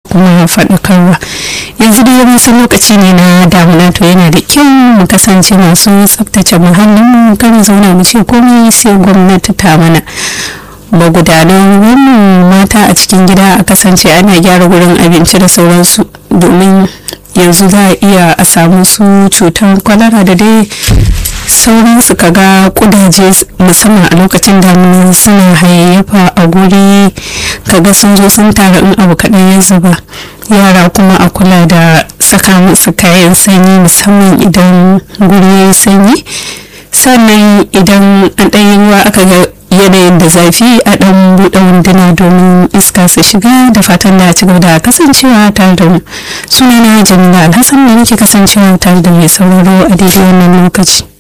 kuma faɗakarwa yanzu dai mun san lokaci ne na damuna to yana da kyau mu kasance masu tsaftace muhallin mu kan zauna mu ce komai sai gwamnati ta mana magudanan wannan mata a cikin gida a kasance ana gyara wurin abinci da sauransu domin yanzu za a iya a samu su cutar kwalara da dai sauransu kaga kudaje musamman a lokacin damina suna hayayyafa a guri kaga sun zo sun tara in abu kaɗan ya zuba yara kuma a kula da saka musu kayan sanyi musamman idan guri ya yi sanyi sannan idan an ɗanyi ruwa aka ga yanayin da zafi a ɗan buɗe wunduna domin iska su shiga da fatan da ci gaba da kasancewa tare da mu sunana jamila alhassan da nake kasancewa tare da mai sauraro a daidai wannan lokaci